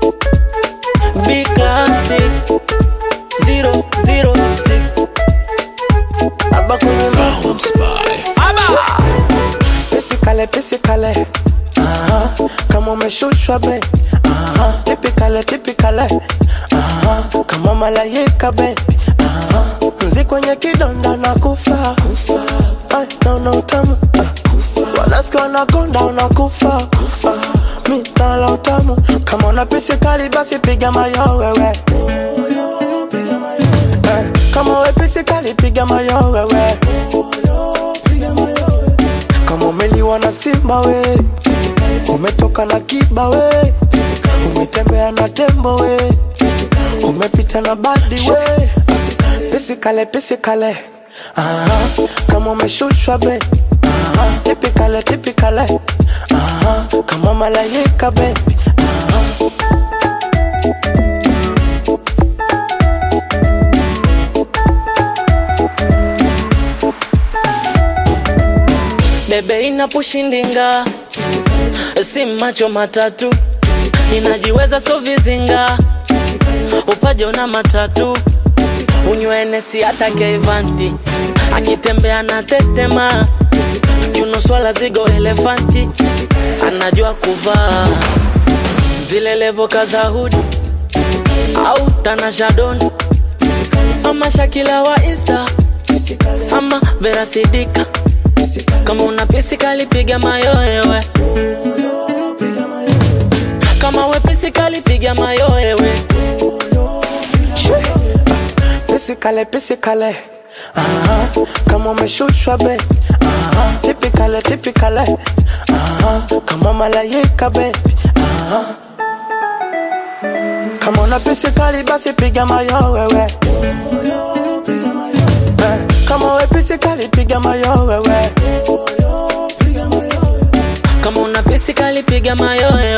B classic 006 Aba kwenye Sounds by Pisikale, pisikale Aha, kama umeshushwa be Aha, tipikale, tipikale Aha, kama malaika be Aha, nzi kwenye kidonda na kufa Ay, naona utamu Ah, wanafiki wanakonda unakufa Ah, mi nala utamu kama una pisikali basi piga mayo wewe Eh, kama we pisikali piga mayo wewe kama umeliwa na simba we umetoka na kiba we umetembea na tembo we umepita na badi we pisikale pisikale Aha, kama umeshushwa be Aha, tipikale tipikale Aha, kama malaika be Aha. Bebe inapushindinga si macho matatu ninajiweza so vizinga upajo na matatu unywenesi hata keivanti akitembea na tetema kiuno swala zigo elefanti anajua kuvaa zile levoka za hudi au tanashadoni ama shakila wa insta ama verasidika kama una pisikali piga mayoewe kama we pisikali piga mayoewe pisikale pisikale Aha, kama umeshushwa be Aha, tipikale tipikale Aha, kama malaika be Aha. kama una pisikali basi piga mayo wewe Eh, kama we pisikali piga mayo wewe kama una pisikali piga mayoewe